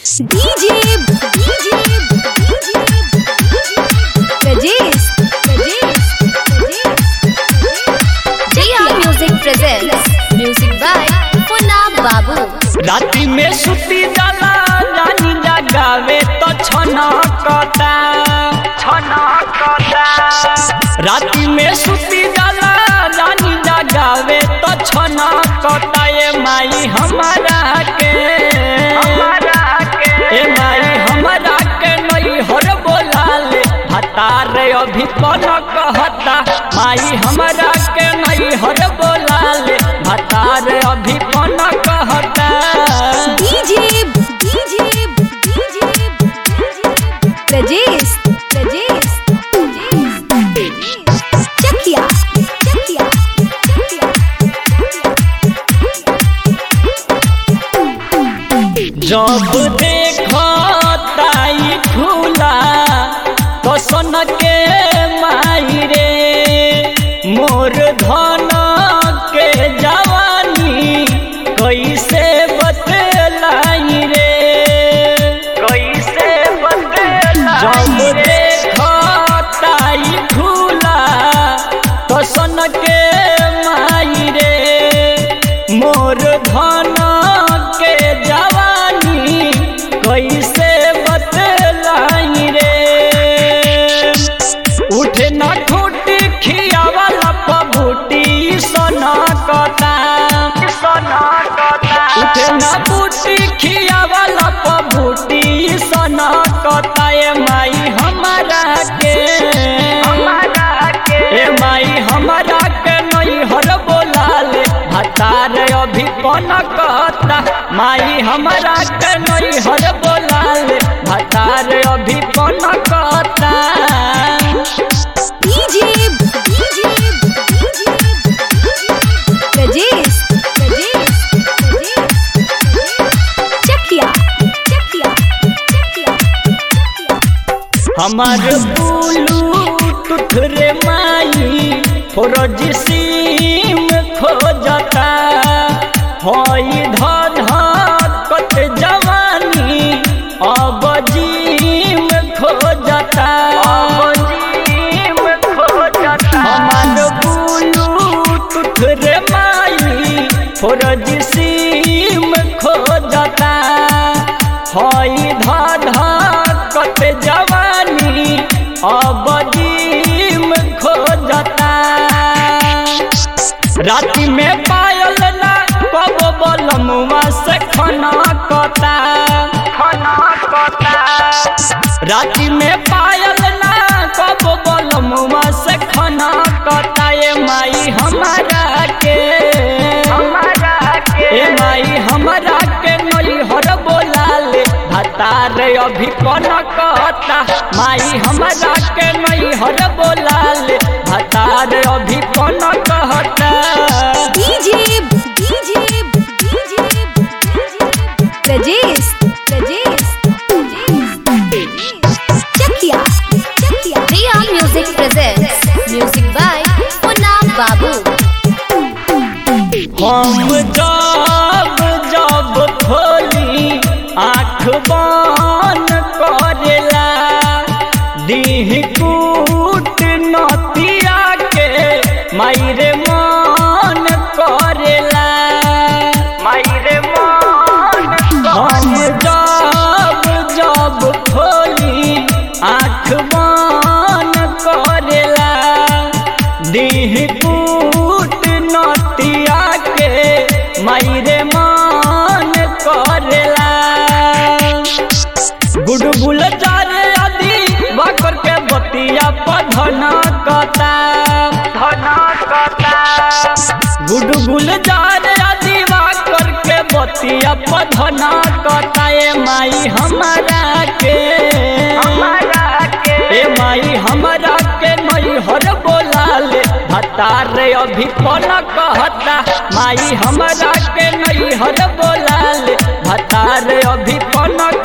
DJ DJ Rajesh Rajesh Jaya Music presents Music by Punna Babu राति में सुती जाला रानी जगावे तो छना कता छना कता राति में सुती जाला रानी जगावे तो छना कता ये माई हमारा के हमारा के ए माई हमारा के नई हर बोलाले हतार अभी कौन कहता माई हमारा के नई हर बोलाले हतार अभी कौन कहता DJ DJ Rajesh Rajesh Chakia Chakia जब देखो ताई खुला तो सन के माई रे मोर धन के जवानी कैसे बतलाई रे कैसे बतलाई जब देखो ताई खुला तो सन के माई रे मोर धन के जवानी कैसे बतलाई रे उठे न ठूटी खियावाला पबूटी सोना कता सोना कता उठे न बूटी खियावाला पबूटी सोना कता ए माई हमारा के हमारा के ए माई हमारा के नई हर बोलाले हतार अभी कौन कहता माई हमारा के नई हर बोलाले हतार अभी कौन कहता DJ DJ Rajesh Rajesh Chakia Chakia हमार ब्लूटूथ रे माई फौरज सिम खोजता हई धध कत जवानी अब जिम खोजता हमार ब्लूटूथ रे माई फौरज सिम खोजता हई धध कत जवानी अब जिम खोजता राति में पायल ना कब बलमुआ से खना कता खना कता राति में पायल ना कब बलमुआ से खना कता ये माई हमारा के हमारा के ए माई हमारा के नई हर बोलाले हतार अभी कौन कहता माई हमारा के नई हर बोलाले हतार अभी कौन कहता DJ DJ Rajesh Rajesh Chakia Chakia Jaya Music presents Music by Punna Babu हम जब जब खोली आँख बन करेला दीह कूट नतिया के मायरे मन करेला मायरे मन हम जब जब खोली आँख बन करेला दीह कूट नतिया के मायरे मन करेला गुडगुल जारे आदि बाकर के बतिया पधना कता धना कता गुडगुल जारे आदि बाकर के बतिया पधना कता ए माई हमारा के हमारा के ए माई हमारा के नई हर बोलाले हतार अभी कौन कहता माई हमारा के नई हर बोलाले हतार अभी कौन